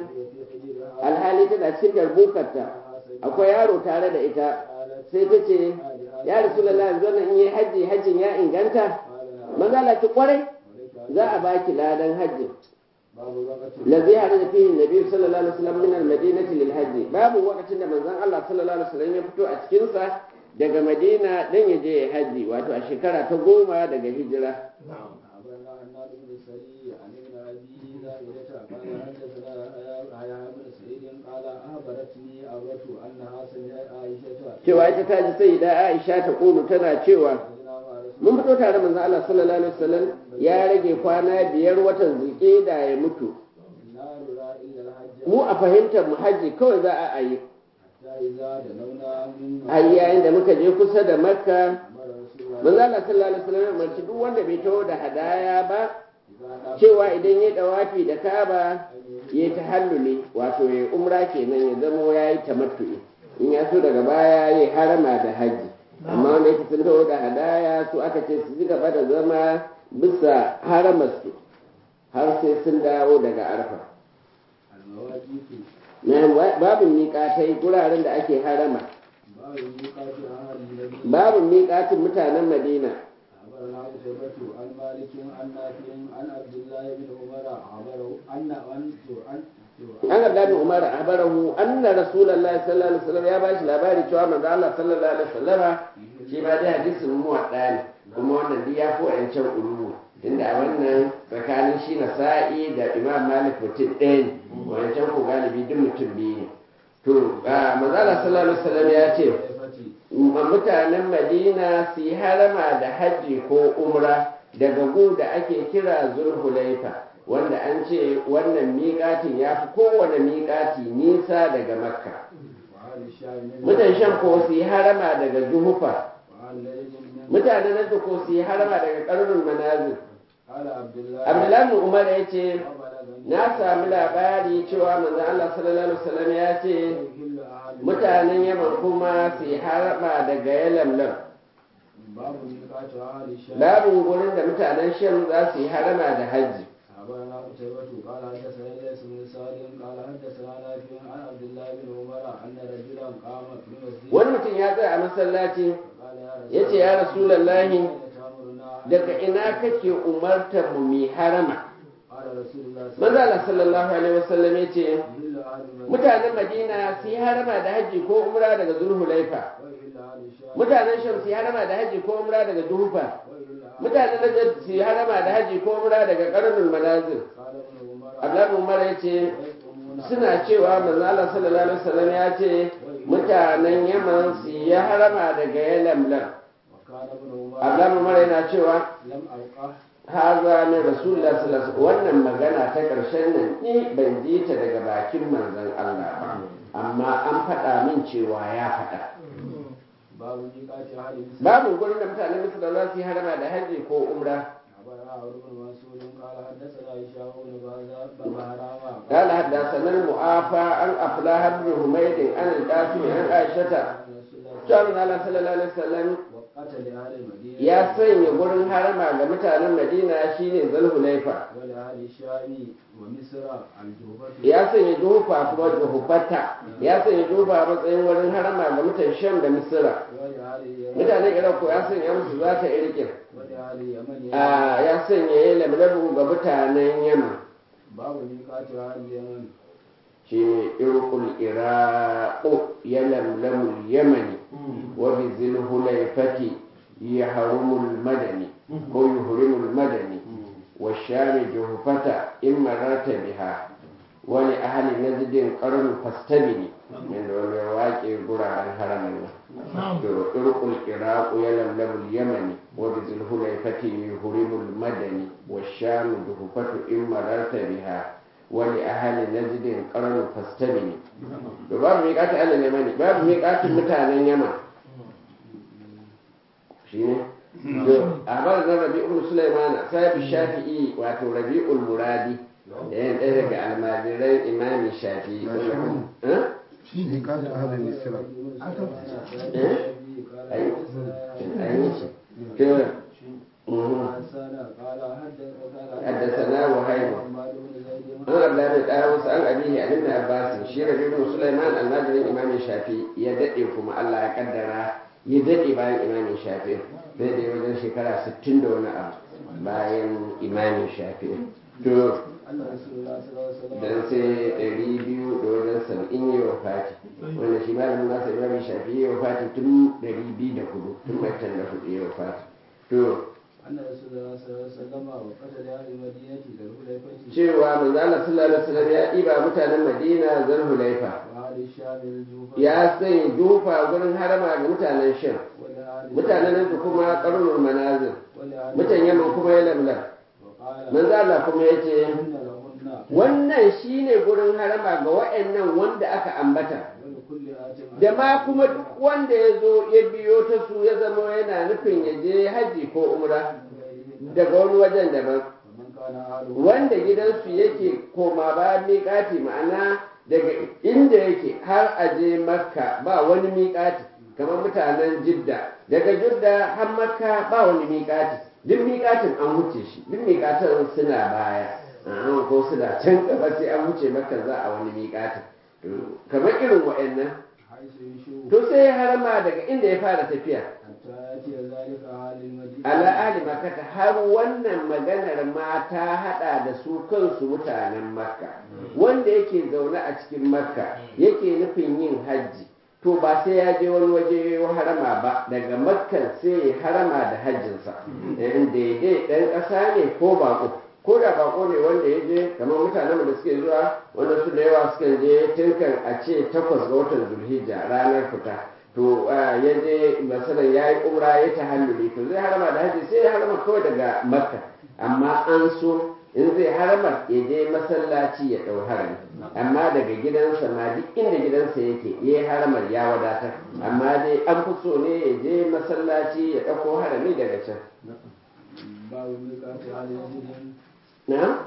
S1: alhali tana cikin darbukarta akwai yaro tare da ita sai ta ce ya rasulullahi yanzu nan in yi hajji hajjin ya inganta manzala ki kwarai za a baki ladan hajji
S2: باب وقت
S1: الذي خرج فيه النبي صلى الله عليه وسلم من المدينة للحج باب وقت da manzon Allah sallallahu alaihi wasallam ya fito a cikin sa daga Madina dan ya je ya haji wato a shekara ta goma daga hijira
S2: أخبرنا عناد بن السري عن ابن أبي زائدة قال حدثنا يحيى بن سعيد قال أخبرتني أبرة أنها سمعت عائشة
S1: cewa ita ta ji sai da Aisha ta kulu tana cewa
S2: خرجنا مع رسول
S1: mun fito tare manzon Allah sallallahu alaihi wasallam ya rage kwana biyar watan zulqa'da ya mutu
S2: لا نرى إلا الحج
S1: mu a fahimtar mu haji kawai za a yi
S2: حتى إذا دنونا من
S1: ai yayin da muka je kusa da Makka
S2: أمر رسول الله
S1: manzon Allah sallallahu alaihi wasallam ya umarci duk wanda bai taho da hadaya ba
S2: إذا نام
S1: cewa idan ya dawafi da kaba ya yi tahalluli wato ya umra kenan ya zamo ya yi tamattu'i in ya so daga baya ya yi harama da haji amma wanda yake sun taho da hadaya su aka ce su ci gaba da zama bisa haramarsu har sai sun dawo daga arfa
S2: المواقيت
S1: Na- babin miƙatai guraren da ake harama
S2: باب الميقات أهل النبي
S1: babin miƙatin mutanen madina
S2: أخبرنا قتيبة عن مالك عن نافع عن عبد الله بن عمر أخبره أن أن أن
S1: an abdullahi bin umar ahbarahu anna rasulullahi sallallahu alaihi wasallam ya bashi labari cewa manzo Allah sallallahu alaihi wasallam shi ma dai hadisin muwadda ne kuma wannan duk ya fi wa'ancan ulumu inda a wannan tsakanin shi na sa'i da imam malik mutum ɗaya ne wancan ko galibi duk mutum biyu ne to a manzo Allah sallallahu alaihi wasallam ya ce
S2: فتي
S1: ma mutanen madina su yi harama da hajji ko umra daga gu da ake kira zulhulaifa wanda an ce wannan miƙatin ya fi kowane miƙati nisa daga makka
S2: وأهل الشام من
S1: mutan shan ko su yi harama daga juhufa
S2: وأهل نجد من
S1: mutanen nan ko su yi harama daga ƙarnin manazir
S2: قال عبد الله
S1: abdullahi bin umar ya ce
S2: وبلغني
S1: na sami labari cewa manzon Allah sallallahu alaihi wasallam ya ce
S2: يحل أهل
S1: mutanen yaman kuma su yi harama daga yalamlam
S2: باب ميقات أهل الشام
S1: babin gurin da mutanen sham za su yi harama da hajji
S2: أخبرنا قتيبة قال حدثنا ليس بن سالم قال حدثنا نافع عن عبد الله بن عمر أن رجلا قام في المسجد
S1: wani mutum ya tsaya a masallaci
S2: قال يا رسول
S1: ya ce ya rasulallahi
S2: أين تأمرنا أن
S1: daga ina kake umartar mu mi harama
S2: قال رسول الله صلى
S1: manzo Allah sallallahu alaihi wasallam ya ce
S2: يحل أهل المدينة
S1: mutanen Madina su yi harama da hajji ko umra daga Zulhulaifa
S2: ويحل أهل الشام
S1: mutanen Sham su yi harama da hajji ko umra daga Juhufa
S2: ويحل أهل
S1: mutanen Najd su yi harama da hajji ko umra daga Qarnul Manazil
S2: قال ابن عمر
S1: Abdullahi Umar ya ce
S2: ويقومون
S1: suna cewa manzo Allah sallallahu alaihi wasallam ya ce mutanen Yaman su yi harama daga Yalamlam
S2: وكان ابن عمر
S1: Abdullahi Umar yana cewa
S2: لم ألقه
S1: haza min rasulullah sallallahu alaihi wannan magana ta karshen nan ni ban ji ta daga bakin manzon Allah ba amma an faɗa min cewa ya faɗa
S2: باب ميقات أهل مصر
S1: babu gurin da mutanen Misra za su yi harama da hajji ko umra
S2: أخبرنا عمرو بن منصور قال حدثنا هشام بن بهرام
S1: قال حدثنا المعافى عن أفلاح بن حميد عن القاسم عن عائشة قال الله صلى الله عليه وسلم
S2: وقتل أهل المدينة
S1: ya sanya gurin harama ga mutanen Madina shine Zulhulaifa
S2: ولأهل الشام ومصر الجوفة
S1: ya sanya juhufa kuma juhufata ya sanya juhufa a matsayin wurin harama ga mutan Sham da Misra
S2: ولأهل اليمن
S1: mutanen Iraq ko ya sanya musu za ta irkin
S2: ولأهل اليمن
S1: a ya sanya ya lamlabu ga mutanen Yaman
S2: باب ميقات أهل اليمن
S1: shi ne irkul iraqu ya lamlamu yamani wa bi zilhulaifati ya harumul madani ko yuhrimul madani wa shami juhufata in mararta biha wani ahli najdin qarnu fastabini min da wani waƙe guraren haramin nan to irkul iraqu ya lamlamu yamani wa bi zilhulaifati yuhrimul madani wa shami juhufatu in mararta biha wani ahali na jidin ƙarnu fastabini da babu miƙatin alin yamani babu miƙatin mutanen yaman shi ne a bar na rabi'ul sulaimana sahibi shafi'i wato rabi'ul muradi da yan ɗaya daga almajiran imamin shafi'i Eh?
S3: ميقات أهل مصر
S1: an yi shi to mhm. حدثنا وهيب an abdullahi da wasu an abihi a ibn abbas shi rabi ibn sulaiman almajirin imamin shafi ya dade kuma Allah ya kaddara ya dade bayan imamin shafi zai da wajen shekara 60 da wani abu bayan imamin shafi to dan sai ɗari biyu da wajen saba'in ya wafati wanda shi malamin nasa imamin shafi ya wafati tun ɗari biyu da hudu tun matan da hudu ya wafati to
S2: أن رسول الله صلى الله عليه وسلم وقتل أهل المدينة ذو الحليفة
S1: cewa manzo Allah sallallahu alaihi wasallam ya ɗiba mutanen Madina Zulhulaifa
S2: وأهل الشام الجوفة
S1: ya sanya jufa gurin harama ga mutanen Sham
S2: ولأهل
S1: mutanen nan kuma qarnul manazir
S2: ولأهل
S1: mutan Yaman kuma ya lamlam
S2: وقال
S1: manzo Allah kuma yace
S2: إن لهن
S1: wannan shine gurin harama ga waɗannan wanda aka ambata
S2: ولكل آت
S1: da ma kuma duk wanda ya zo ya biyo ta su ya zama yana nufin ya je haji ko umra daga wani wajen daban
S2: ومن كان أهله
S1: wanda gidansu yake koma ba miƙati ma'ana daga inda yake har a je makka ba wani miƙati kamar mutanen jidda daga jidda har makka ba wani miƙati duk miƙatin an wuce shi duk miƙatan suna baya an ko suna can gaba sai an wuce makka za a wani miƙatin To, kamar irin wa'annan
S2: حيث يشوف
S1: to sai ya harama daga inda ya fara tafiya
S2: حتى يأتي ذلك أهل المدينة
S1: ala ali makata har wannan maganar ma ta hada da su kansu mutanen makka wanda yake zaune a cikin makka yake nufin yin hajji to ba sai ya je wani waje ya harama ba daga makkan sai ya harama da hajjinsa in daidai dan ƙasa ne ko bako ko da bako ne wanda ya je kamar mutanen da suke zuwa wanda su da yawa sukan je tunkan a ce takwas ga watan zulhijja ranar fita to ya je masalan ya yi umra ya ta halluli to zai harama da haji sai ya harama kawai daga makka amma an so in zai harama ya je masallaci ya ɗau harami amma daga gidansa ma duk inda gidansa yake ya yi haramar ya wadatar amma dai an fi so ne ya je masallaci ya ɗauko harami daga can
S2: babu miƙati halin jirgin
S1: na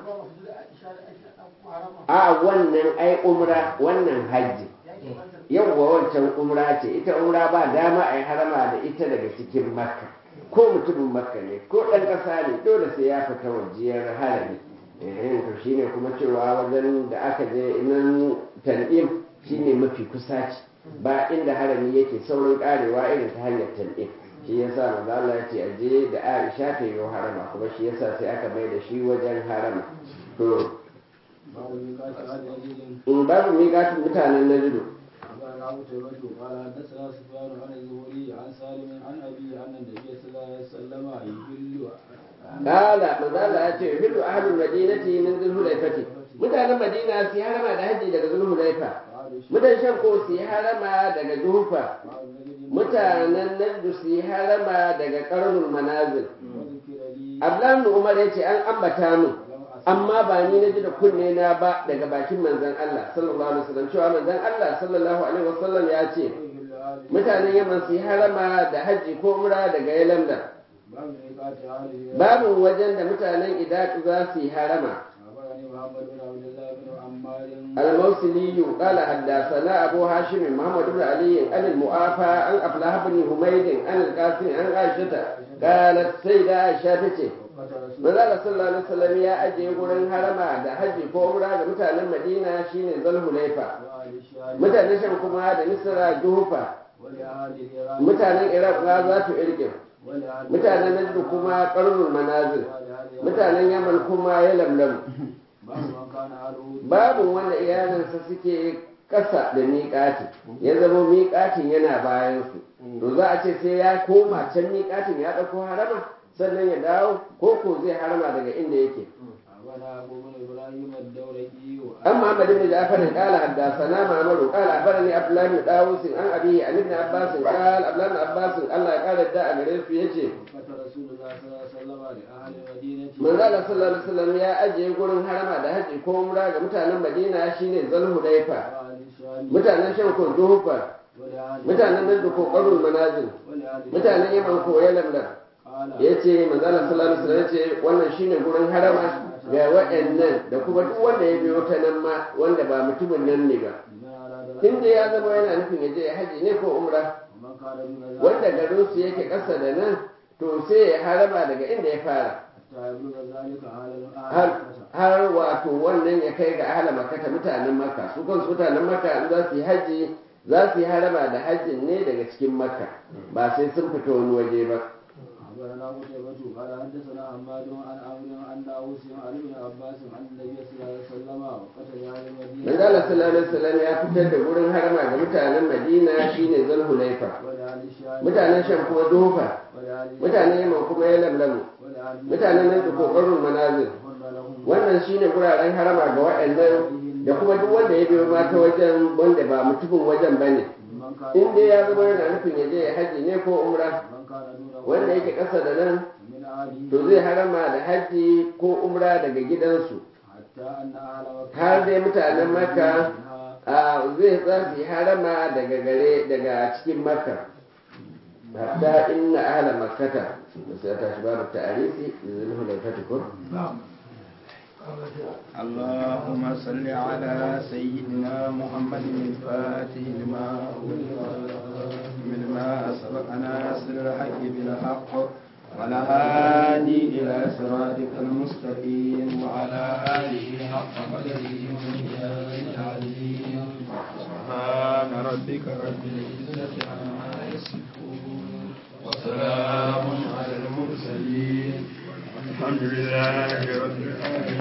S1: a wannan ai umra wannan hajji yawwa wancan umra ce ita umra ba dama a yi harama da ita daga cikin makka ko mutumin makka ne ko ɗan ƙasa ne dole sai ya fita wajiyar harami eh to shine kuma cewa wajen da aka je nan tan'im shine mafi kusaci ba inda harami yake saurin karewa irin ta hanyar tan'im shi yasa manzo Allah ya ce aje da Aisha ta yi harama kuma shi yasa sai aka mai da shi wajen harama to
S2: babu miƙati halin jirgin
S1: in babu miƙatin mutanen najidu
S2: أخبرنا أبو تيمة قال حدثنا سفيان عن الزهري عن سالم عن أبي أن النبي صلى الله عليه وسلم يهل
S1: Kala manzala ya ce hidu ahlul madinati min zulhulaifati mutanen madina su yi harama da haji daga zulhulaifa mutan shan ko su yi harama daga juhufa mutanen najdu su yi harama daga karnul manazil
S2: وذكر لي
S1: ablan umar ya ce an ambata min amma ba ni na ji da kunne na ba daga bakin manzon Allah sallallahu alaihi wasallam cewa manzon Allah sallallahu alaihi wasallam ya ce
S2: يهل آل
S1: mutanen yaman su yi harama da haji ko umra daga yalamda
S2: باب ميقات أهله
S1: babu wajen da mutanen idaq za su yi harama
S2: أخبرني محمد بن عبد الله بن عمار
S1: الموصلي قال حدثنا أبو هاشم محمد بن علي عن المؤافى عن أفلاح بن حميد عن القاسم عن عائشة قالت سيدة عائشة تتي
S2: وقت رسول
S1: Manzala sallallahu alaihi wasallam ya ajiye gurin harama da haji ko umra ga mutanen Madina shine Zulhulaifa
S2: وآل الشام
S1: mutanen Sham kuma da Misra Juhufa
S2: ولأهل الإيران
S1: mutanen Iraq ma za su irkin
S2: ولأهل
S1: mutanen Najd kuma Qarnul Manazil
S2: ولأهل
S1: mutanen Yaman kuma Yalamlam
S2: باب من كان أهله
S1: babu wanda iyalinsa suke ƙasa da miƙati ya zama miƙatin yana bayansu to za a ce sai ya koma can miƙatin ya ɗauko harama sannan ya dawo ko ko zai harama daga inda yake
S2: أخبرنا أبو بن إبراهيم الدورقي
S1: an Muhammad ibn Ja'far qala haddathana Ma'mar qala akhbarani Abdullah ibn Dawus an abi an ibn Abbas qala Abdullah ibn Abbas Allah ya kare da a gare su yace
S2: وقت رسول الله صلى الله عليه وسلم لأهل المدينة
S1: manzo Allah sallallahu alaihi wasallam ya ajiye gurin harama da haji ko umra ga mutanen Madina shine Zulhulaifa
S2: وأهل الشام
S1: mutanen Sham ko Juhufa
S2: ولأهل
S1: mutanen nan ko Qarul Manazil
S2: ولأهل
S1: mutanen Yaman ko Yalamlam
S2: قال
S1: yace manzo Allah sallallahu alaihi wasallam yace wannan shine gurin harama ga waɗannan da kuma duk wanda ya biyo ta nan ma wanda ba mutumin nan ne ba
S2: من أراد
S1: in dai ya zama yana nufin ya je ya haji ne ko umra
S2: ومن كان دون ذلك
S1: wanda garin su yake ƙasa da nan to sai ya harama daga inda ya fara
S2: حتى يبلغ ذلك أهل
S1: har
S2: أهل
S1: har wato wannan ya kai ga ahla makka mutanen makka su kansu mutanen makka in za su yi haji za su yi harama da hajjin ne daga cikin makka ba sai sun fita wani waje ba
S2: أخبرنا قتيبة قال حدثنا حماد عن عمرو عن داوود عن ابن عباس عن النبي صلى الله عليه وسلم وقتل أهل المدينة
S1: manzo Allah sallallahu alaihi wasallam ya fitar da gurin harama ga mutanen Madina shine Zulhulaifa
S2: ولأهل الشام
S1: mutanen Sham kuma Dufa
S2: ولأهل
S1: mutanen Yaman kuma Yalamlamu
S2: ولأهل
S1: mutanen nan da kokarin manazil
S2: حر لهم
S1: wannan shine guraren harama ga waɗannan da kuma duk wanda ya biyo ma ta wajen wanda ba mutumin wajen bane
S2: من كان
S1: in dai ya zama yana nufin ya je ya haji ne ko umra
S2: من كان دونه
S1: wanda yake ƙasa da nan
S2: من أهله
S1: to zai harama da haji ko umra daga gidansu
S2: حتى أن أهل مكة
S1: har dai mutanen makka
S2: منها
S1: a zai za su yi harama daga gare daga cikin makka hatta inna ahla makkata da sai ta shi babu ta'arifi da zulhu da fatikun
S2: اللهم صل على سيدنا محمد الفاتح لما من ما سبق ناصر الحق بالحق والهادي إلى صراطك المستقيم وعلى آله حق قدره ومقداره العظيم سبحان ربك رب العزة عما يصفون وسلام على المرسلين الحمد لله رب العالمين